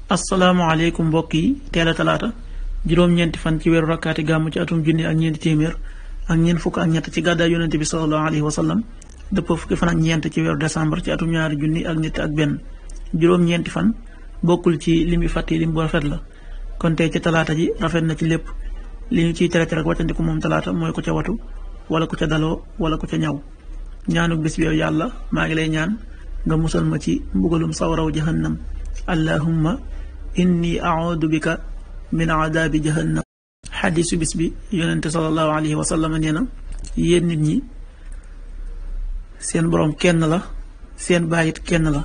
asalaamaaleykum mbokk yi teel a talaata juróom-ñeenti fan ci weeru rakkaati gàmm ci atum junni ak ñeenti téeméer ak ñeent fukk ak ñett ci gàddaay yonente bi salallahu alayhi wa sallam dëppoo fukki fan ak ñeent ci weeru décembre ci atum ñaari junni ak ñett ak benn juróom-ñeenti fan bokkul ci lim yu fàtte lim bu rafet la kon tey ci talaata ji rafet na ci lépp li ñu ciy tere tere ak wàccandiku moom talaata mooy ku ca watu wala ku ca daloo wala ku ca ñaw ñaanuk bis bi yow yàlla maa ngi lay ñaan nga musal ma ci mbugalum sawaraw jahannam allahumma inni audu bika min aadabi jahannam xadisu bis bi yonente salallahu alayhi wa sallam nee na yéen nit ñi seen boroom kenn la seen bàyyit kenn la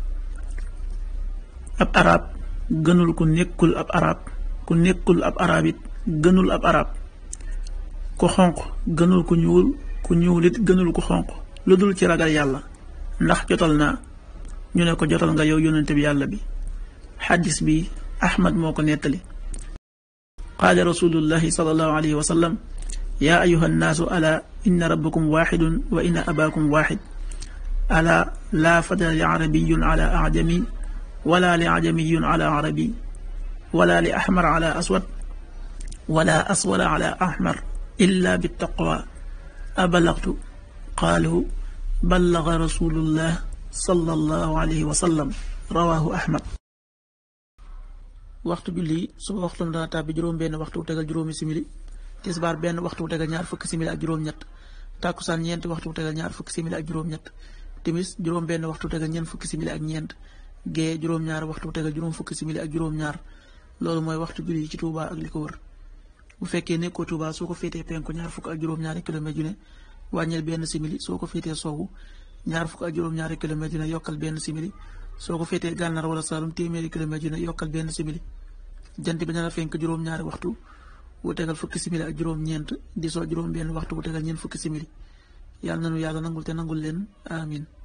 ab arab gënul ku nekkul ab arab ku nekkul ab arab it gënul ab arab ku xonq gënul ku ñuul ku ñuul it gënul ku xonq lu dul ci ragal yàlla ndax jotal naa ñu ne ko jotal nga yow yónnente bi yàlla bi xaddis bi ahmad moo ko nettali qaala rasulullahi salallahu alayhi wa sallam yaa ayuha nnaasu ala inna rabbakum waxidun wa inna abaakum waxid ala laa fadla li arabiyun ala ajami wala li ajamiyun ala arabi wala li axmar ala aswad wala aswada ala axmar illa bittaqwa abalagtu qaalu ballaga rasulullah sallallahu alayhi wa sallam rawaahu ahmad waxtu julli suba waxtu dana tàbbi juróom benn waxtu wu tegal juróomi simili tisbaar benn waxtu wu tegal ñaar fukki simili ak juróom-ñett tàkkusaan ñeenti waxtu wu tegal ñaar fukki simili ak juróom-ñett timis juróom benn waxtu wu tegal ñeent fukki simili ak ñeent gee juróom-ñaar waxtu wu tegal juróom fukki simili ak juróom-ñaar loolu mooy waxtu julli ci Touba ak li ko wër bu fekkee nekkoo Touba soo ko féetee penku ñaar fukk ak juróom-ñaari kilomètre yu ne wàññil benn simili soo ko féetee soowu ñaar fukk ak juróom-ñaari kilomètre yu ne yokkal benn simili soo ko féetee gànnaar wala Saalum téeméeri kilomètre yu ne yokkal benn simili jant bi dana fenk juróom-ñaari waxtu wu tegal fukki simili ak juróom-ñeent di soo juróom benn waxtu wu tegal ñeent fukki simili yàlla nanu yàlla nangul te nangul leen amin